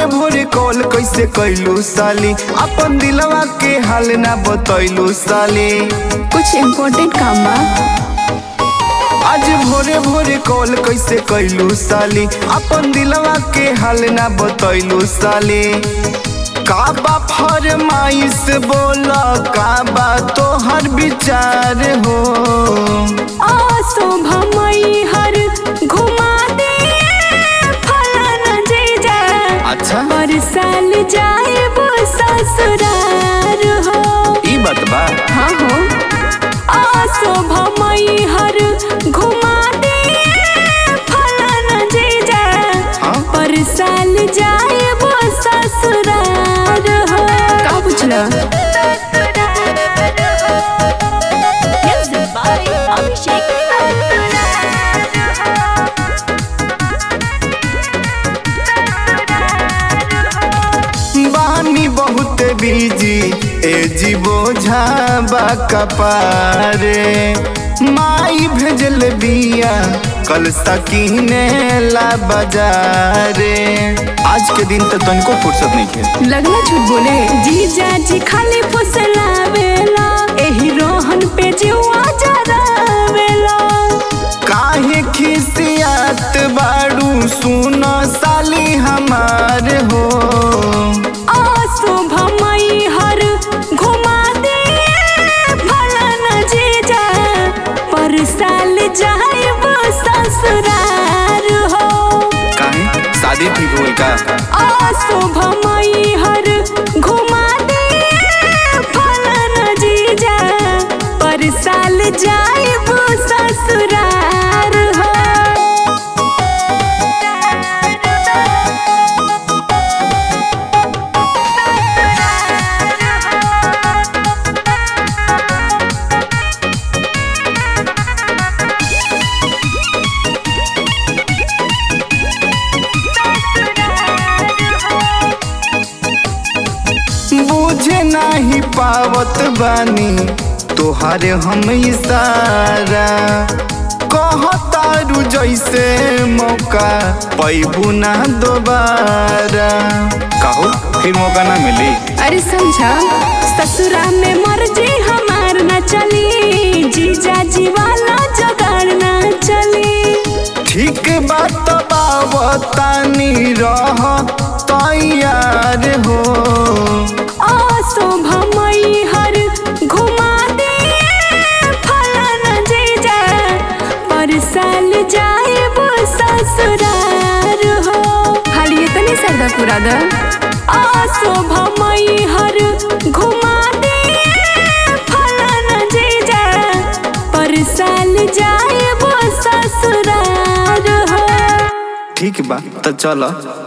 भोरे भोरे कॉल कैसे कैलू साली अपन दिलवा के हाल ना बतैलू साली कुछ इम्पोर्टेंट काम बा आज भोरे भोरे कॉल कैसे कैलू साली अपन दिलवा के हाल ना बतैलू साली का बा फरमाइश बोल का बा तोहर विचार हो शोभा मई हर घुमा दे फलाना जीजा अच्छा पर साल जाए वो ससुरार हो ई बात बा हाँ हो आ शोभा मई हर घुमा दे फलाना जीजा हाँ? पर साल जाए वो ससुरार हो का पूछला Music by Abhishek. बानी बहुत बीजी ए जी बोझा बा कपारे माई भेजल बिया कल सकीने ला बाजारे आज के दिन तो तनिको फुर्सत नहीं है लगना झूठ बोले जीजा जी खाली फुसलावेला एही रोहन पे जीवा जरावेला काहे खिसियात बाड़ू सुन साली हमार हो आ शोभा मई हर घुमा दे फलाना जीजा पर साल जाए वो ससुरार हो काहे शादी ठीक होल का आ शोभा मई हर घुमा दे फलाना जीजा पर साल जाए वो ससुरार हो बुझे नाही पावत बानी तोहारे हम इशारा कहतारू जैसे मौका पैबू ना दोबारा कहो फिर मौका ना मिली अरे समझा ससुरा में मर्जी हमार न चली जीजा जी वाला जगाड़ न चली ठीक बात बावतानी रह तैयार हो आ शोभा मई हर घुमा दे फलाना जीजा पर साल जाए वो ससुरार हो खाली इतनी सरदा पूरा दा आ शोभा मई हर घुमा दे फलाना जीजा पर साल जाए वो ससुरार हो ठीक बा तो चलो